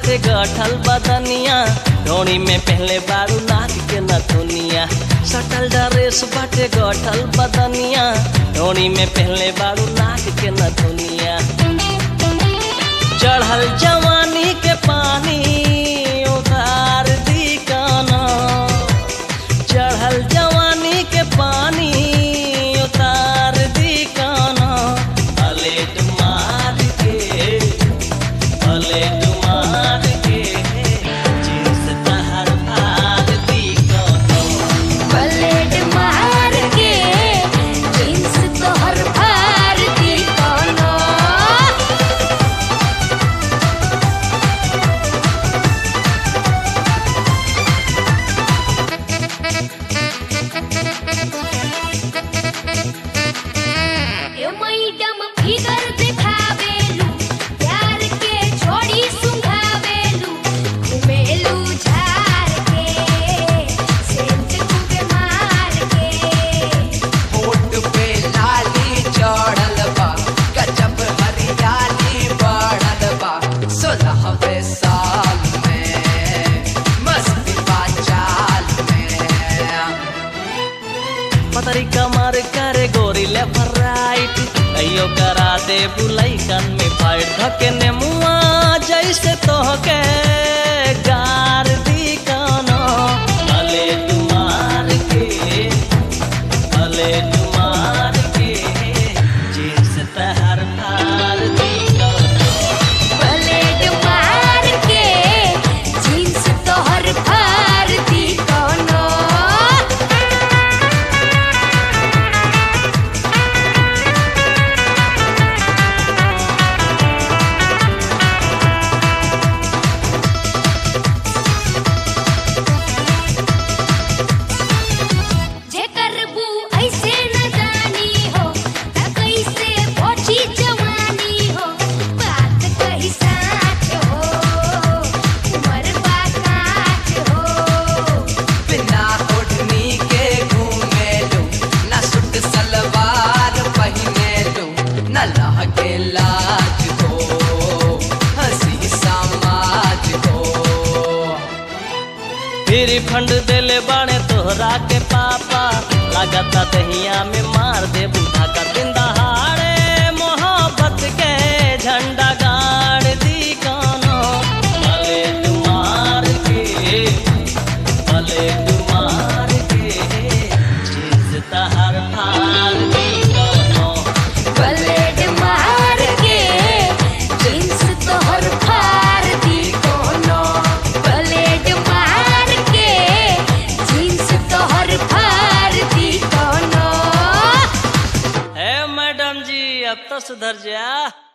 बाटे गठल बदनिया ढोणी में पहले बारू नाक के नथुनिया सटल ड्रेस बाटे गठल बदनिया ढोणी में पहले बारू नाक के नथुनिया चढ़ल जवानी के पानी उतार दी काना चढ़ल जवानी के पानी उतार दी काना पलेट मार के पलेट मार के जींस तहर फाड़ दी काना पलेट मार के जींस तोहर फाड़ दी कोनो ए मैडम फिगर दिखावेलू प्यार के छोड़ी सुंघावेलू घुमेलू झार के सेंट खूबे मार के होठ पे लाली चढ़ल बा गजब हरियाली बढ़ल बा सोलहवे साल में मस्ती बा चाल में पतरी कमर करे गोरी ले राइट अयो करा दे बुलाई कन में फाइट धके ने मुआ जैसे तोहके गार दी कानो भले तुम्हार के भले तुम्हार के जींस तहर फार दी कानो पलेट मार के जींस तोहर फाड़ दी कोनो जे करबू ऐसे न जानी हो त कैसे पहुंची जवानी हो बात कही साच हो उमर बा काच हो बिना ओढ़नी के घूमे लो न सूट सलवार पहने लो न लहके लाज हो हंसी समाज हो फिर फंड देले बाणे तोहरा के पापा लागता दहिया में मार दे बूढ़ा का दिन दहाड़े मोहब्बत के झंडा गाड़ दी कानो भले तुम्हार के भले तुम्हार के चीज तहर फाड़ दी कानो पलेट मार के जींस तोहर फाड़ दी कोनो पलेट मार के जींस तोहर फाड़ दी कोनो है मैडम जी अब तो सुधर जा